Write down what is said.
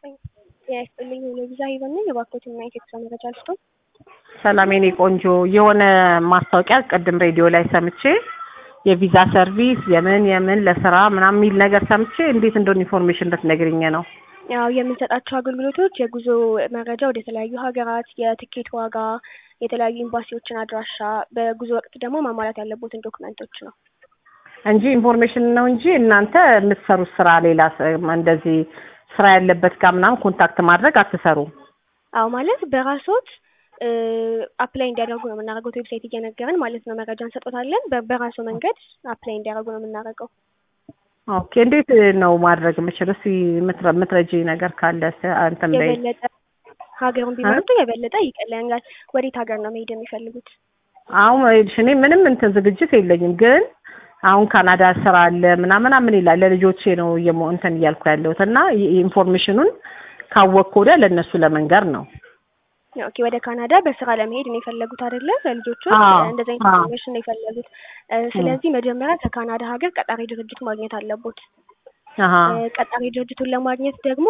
ጤና ይስጥልኝ የቪዛ ሄቨን ነኝ። የባኮትን እና የቴክስ መረጃ ልስጦ። ሰላም የኔ ቆንጆ፣ የሆነ ማስታወቂያ ቅድም ሬዲዮ ላይ ሰምቼ የቪዛ ሰርቪስ የምን የምን ለስራ ምናምን የሚል ነገር ሰምቼ እንዴት እንደሆነ ኢንፎርሜሽን እንድትነግሪኝ ነው። ያው የምንሰጣቸው አገልግሎቶች የጉዞ መረጃ ወደ ተለያዩ ሀገራት፣ የትኬት ዋጋ፣ የተለያዩ ኤምባሲዎችን አድራሻ፣ በጉዞ ወቅት ደግሞ ማሟላት ያለቦትን ዶክመንቶች ነው እንጂ ኢንፎርሜሽን ነው እንጂ እናንተ የምትሰሩት ስራ ሌላ ስ- እንደዚህ ስራ ያለበት ጋር ምናምን ኮንታክት ማድረግ አትሰሩም። አዎ ማለት በራሶት አፕላይ እንዲያደርጉ ነው የምናደርገው። ዌብሳይት እየነገርን ማለት ነው መረጃ እንሰጦታለን። በ- በራሱ መንገድ አፕላይ እንዲያደርጉ ነው የምናደርገው። ኦኬ እንዴት ነው ማድረግ የምችል? እስኪ የምትረ- የምትረጂኝ ነገር ካለ ስ- እንትን በይ። የበለጠ ሀገሩን ቢመርጡ የበለጠ ይቀለኛል። ወዴት ሀገር ነው መሄድ የሚፈልጉት? አሁን ይኸውልሽ እኔ ምንም እንትን ዝግጅት የለኝም፣ ግን አሁን ካናዳ ስራ አለ ምናምን ምን ይላል ለልጆቼ ነው እየሞ እንትን እያልኩ ያለሁት እና ይ- ኢንፎርሜሽኑን ካወቅኩ ወዲያ ለእነሱ ለመንገር ነው። ኦኬ ወደ ካናዳ በስራ ለመሄድ ነው የፈለጉት አይደለ? ለልጆቹ አዎ፣ እንደዛ አዎ። ኢንፎርሜሽን ነው የፈለጉት። እ፣ ስለዚህ መጀመሪያ ከካናዳ ሀገር ቀጣሪ ድርጅት ማግኘት አለቦት። አሀ እ፣ ቀጣሪ ድርጅቱን ለማግኘት ደግሞ